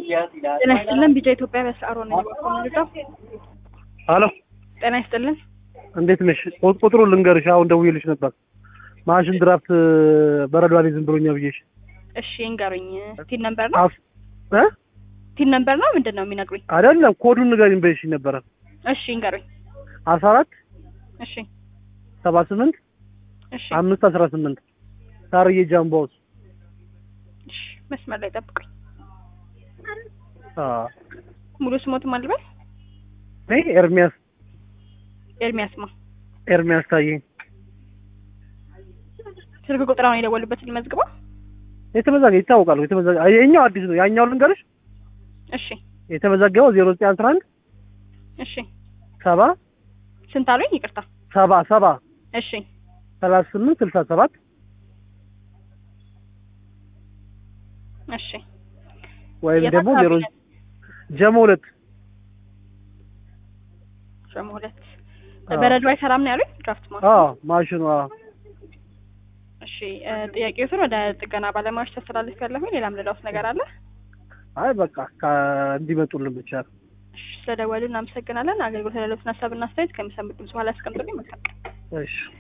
ጤና ይስጥልን ቢጫ ኢትዮጵያ በስአሮ ነው የምንልቀው። ሀሎ ጤና ይስጥልን። እንዴት ነሽ? ቁ- ቁጥሩ ልንገርሽ፣ አሁን ደውዬልሽ ነበር። ማሽን ድራፍት በረዶ አልይዝም ብሎኛ ብዬሽ። እሺ እንገሩኝ። ቲን ነምበር ነው አፍ እ ቲን ነምበር ነው ምንድን ነው የሚነግሩኝ? አይደለም ኮዱን ንገሪኝ በይሽ ነበረ። እሺ እንገሩኝ። አስራ አራት እሺ ሰባ ስምንት እሺ አምስት አስራ ስምንት ሳርዬ ጃምቦስ እሺ መስመር ላይ ጠብቁኝ። አ ሙሉ ስሞትም አልበል ነይ ኤርሚያስ ኤርሚያስ ማ ኤርሚያስ ታዬ ስልክ ቁጥር አሁን የደወሉበትን ልመዝግበው። የተመዘገ ይታወቃል። የተመዘገ የኛው አዲስ ነው። ያኛው ልንገርሽ እሺ የተመዘገበው ዜሮ ዘጠኝ አስራ አንድ እሺ ሰባ ስንት አሉኝ? ይቅርታ። ሰባ ሰባ እሺ ሰላሳ ስምንት ስልሳ ሰባት እሺ ወይም የት ደግሞ አካባቢ ዜሮ ነው? ጀሞ ሁለት ጀሞ ሁለት አዎ። በረዶ አይሰራም ነው ያሉኝ። ድራፍት ማ አዎ ማሽኑ አዎ እሺ እ፣ ጥያቄዎትን ወደ ጥገና ባለሙያዎች ተስተላልፍ ያለሁኝ። ሌላም ሌላውስ ነገር አለ? አይ በቃ ከ- እንዲመጡልን ብቻ ነው። እሺ ስለደወሉ እናመሰግናለን። አገልግሎት ለሌሎችን ሀሳብና አስተያየት ከሚሰሙት ድምጽ በኋላ ያስቀምጡልኝ። መልካም ቀን። እሺ